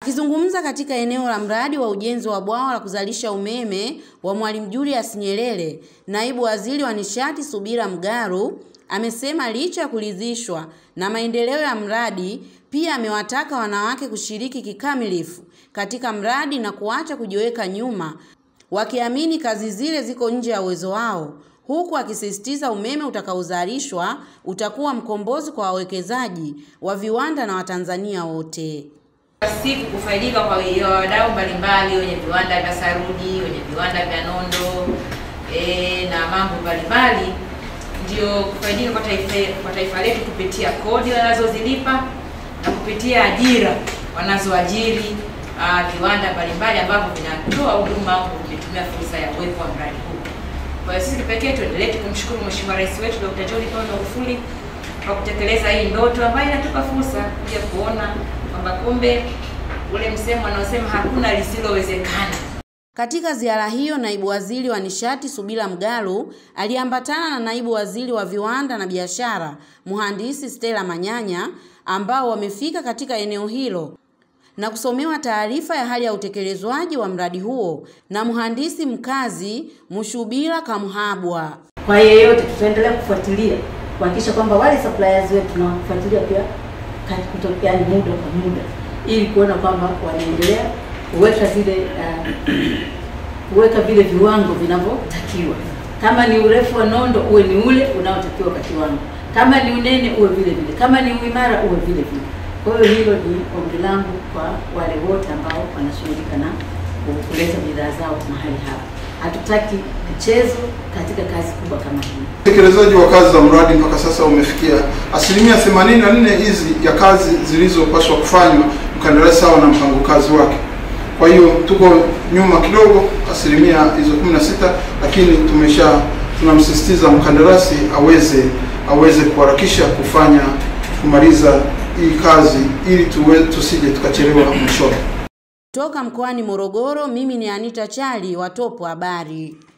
Akizungumza katika eneo la mradi wa ujenzi wa bwawa la kuzalisha umeme wa Mwalimu Julius Nyerere, naibu waziri wa nishati Subira Mgaru amesema licha ya kuridhishwa na maendeleo ya mradi, pia amewataka wanawake kushiriki kikamilifu katika mradi na kuacha kujiweka nyuma, wakiamini kazi zile ziko nje ya uwezo wao, huku akisisitiza umeme utakaozalishwa utakuwa mkombozi kwa wawekezaji wa viwanda na Watanzania wote siku kufaidika kwa wadau mbalimbali wenye viwanda vya saruji, wenye viwanda vya nondo e, na mambo mbalimbali, ndio kufaidika kwa taifa, kwa taifa letu kupitia kodi wanazozilipa na kupitia ajira wanazoajiri uh, viwanda mbalimbali ambavyo vinatoa huduma au vimetumia fursa ya uwepo wa mradi huu. Kwa hiyo sisi kipekee tuendelee kumshukuru Mheshimiwa Rais wetu Dr. John Pombe Magufuli kwa kutekeleza hii ndoto ambayo inatupa fursa kuja kuona kwamba kumbe ule msemo anaosema hakuna lisilowezekana. Katika ziara hiyo, naibu waziri wa nishati Subira Mgalu aliambatana na naibu waziri wa viwanda na biashara mhandisi Stella Manyanya ambao wamefika katika eneo hilo na kusomewa taarifa ya hali ya utekelezwaji wa mradi huo na mhandisi mkazi Mushubira Kamhabwa. Kwa yeyote tutaendelea kufuatilia kuhakikisha kwamba wale suppliers wetu tunawafuatilia pia kutokea muda kwa muda ili kuona kwamba wanaendelea kuweka zile uh, kuweka vile viwango vinavyotakiwa. Kama ni urefu wa nondo uwe ni ule unaotakiwa kwa kiwango, kama ni unene uwe vile vile, kama ni uimara uwe vile vile. Kwa hiyo hilo ni ombi langu kwa wale wote ambao wanashughulika na kuleta bidhaa zao mahali hapa. Hatutaki mchezo katika kazi kubwa kama hii. Utekelezaji wa kazi za mradi mpaka sasa umefikia asilimia 84 hizi ya kazi zilizopaswa kufanywa mkandarasi sawa na mpango kazi wake. Kwa hiyo tuko nyuma kidogo asilimia hizo 16, lakini tumesha tunamsisitiza mkandarasi aweze aweze kuharakisha kufanya kumaliza hii kazi ili tuwe, tusije tukachelewa mwishoni. Toka mkoani Morogoro, mimi ni Anita Chali wa Topo Habari.